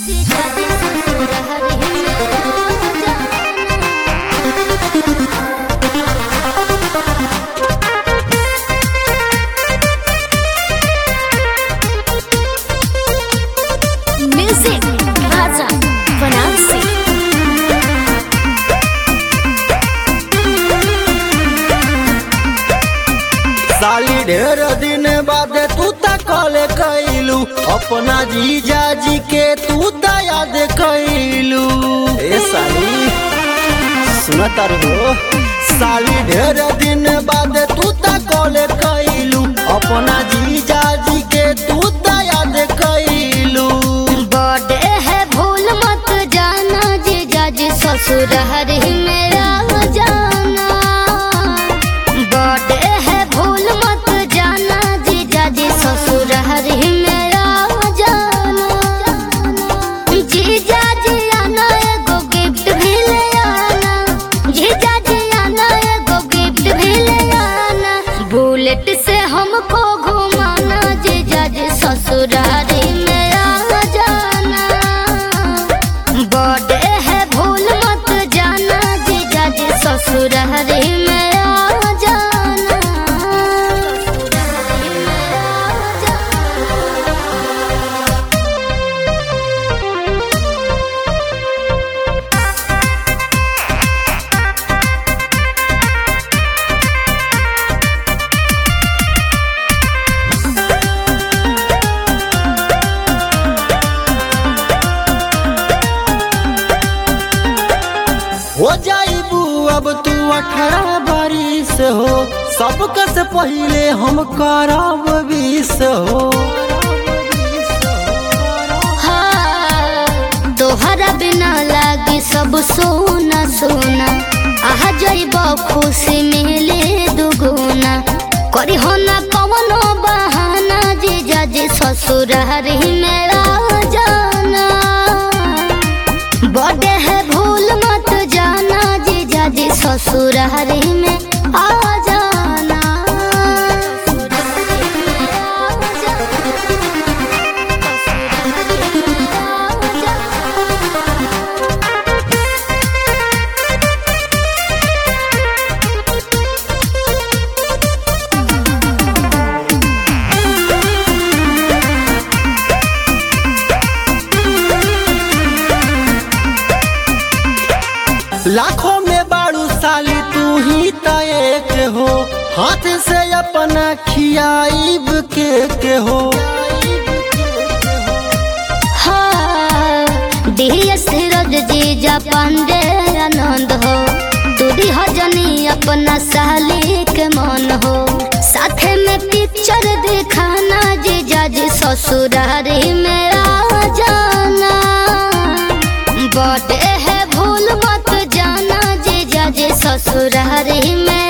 Music Raza Banansi साली ढेर दिन बाद तू त कॉल कैलू अपना जीजा जी के तू त याद कैलू ए साली सुनत हो साली ढेर दिन बाद तू त कॉल कैलू अपना जीजा जी के तू त याद कैलू बर्थडे है भूल मत जाना जीजा जी ससुर हरी मेरा जाना बर्थडे है भूल मत जाना जीजा जी ससुर हरी मेरा जाना जीजा जी आना एगो गिफ्ट भी ले आना जीजा जी आना एगो गिफ्ट भी ले आना बुलेट से हमको घुमाना जीजा जी ससुरारी मेरा जाना बर्थडे है भूल मत जाना जीजा जी ससुरारी मेरा जाना हो जाइबू अब तू अठारह बारिश हो सबका से पहले हम करब बीस हो हाँ, तोहरा बिना लागी सब सोना सोना आहा जइब खुशी मिले दुगुना करी हो ना कवनो बहाना जीजा जी ससुरारी मेरा जाना बर्थडे है भूल मत जाना जीजा जी ससुरारी में आ जाना लाखों में बाड़ू साली तू ही त एक हो हाथ से अपना खियाइब के के हो डीएस रोज जीजा पांडे आनंद हो दूरी हजनी अपना साली के मन हो साथे में पिक्चर दिखाना जीजा जी ससुरारी मेरा जाना बर्थडे है भूल मत जाना जीजा जी ससुरारी में